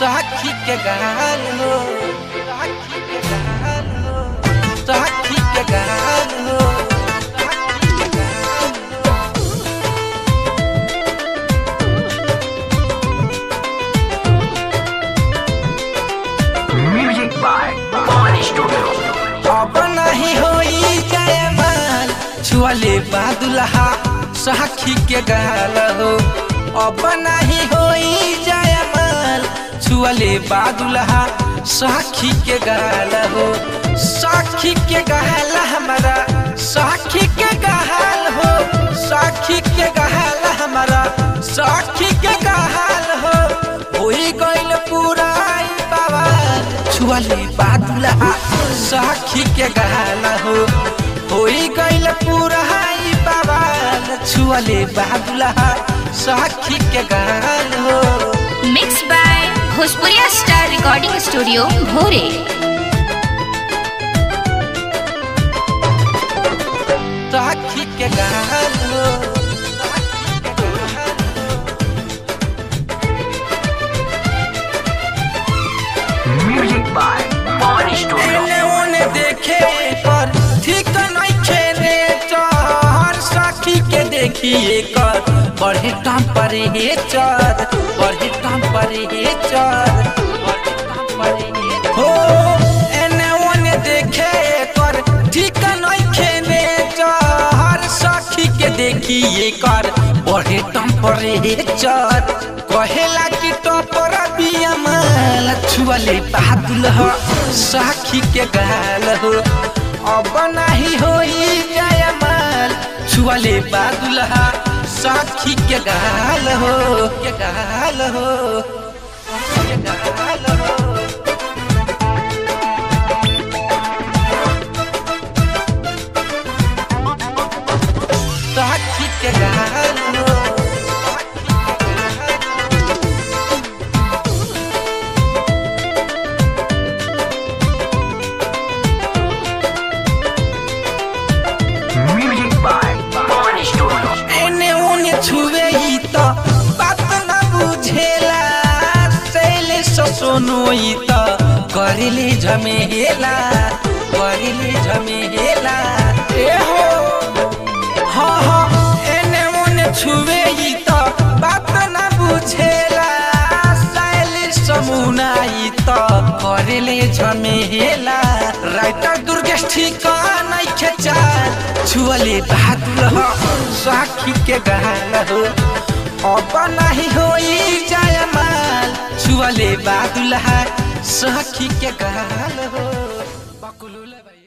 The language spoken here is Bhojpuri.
साखी के गाल हो साखी के गाल हो साखी के गाल हो साखी के गाल हो Music by Body Studio. अब नहीं होई जयमाल छुअले बादुल्हा साखी के गाल हो अब नहीं होई जयमाल छुअले बादुल्हा साखी के गाल हो साखी के गाल हमारा साखी के गाल हो साखी के गाल हमारा साखी के गाल हो होई गइल पूरा ई बवाल छुअले बादुल्हा साखी के गाल हो होई गइल पूरा ई बवाल छुअले बादुल्हा साखी के गाल हो mix by Bhojpuriya star recording studio भोरे साखी के गाल हो Music by Body Studio. एने ओने देखे पर ठीक नहीं खेले चर साखी के देखिए कर बढ़े टाम पर हे चर बढ़े टाम पर हे चर बढ़े टाम पर हे हो एने ओने देखे कर ठीक नहीं खेले चर साखी के देखिए कर बढ़े टाम पर हे चर कहेला कि टपर बिया माल छुअले बादुल हो साखी के गाल हो अब नहीं होई जाय माल छुअले बादुल हो साखी के गाल हो के गाल हो के गाल हो साखी के गाल हो Music by Body Studio. एने ओने छुवे ही तो बात न बुझेला सैले सोनो ही तो करिले झमेला करिले झमेला ए हो हाँ हाँ एने ओने छुवे ही तो बात न बुझेला सैले समुना ही तो करिले झमेला राइटर दुर्गेश ठिका नहीं खेचा छुअले बहादुर हो साखी के गाल हो अब नहीं होई जाय माल छुअले बहादुर है साखी के गाल हो बकुलुले भाई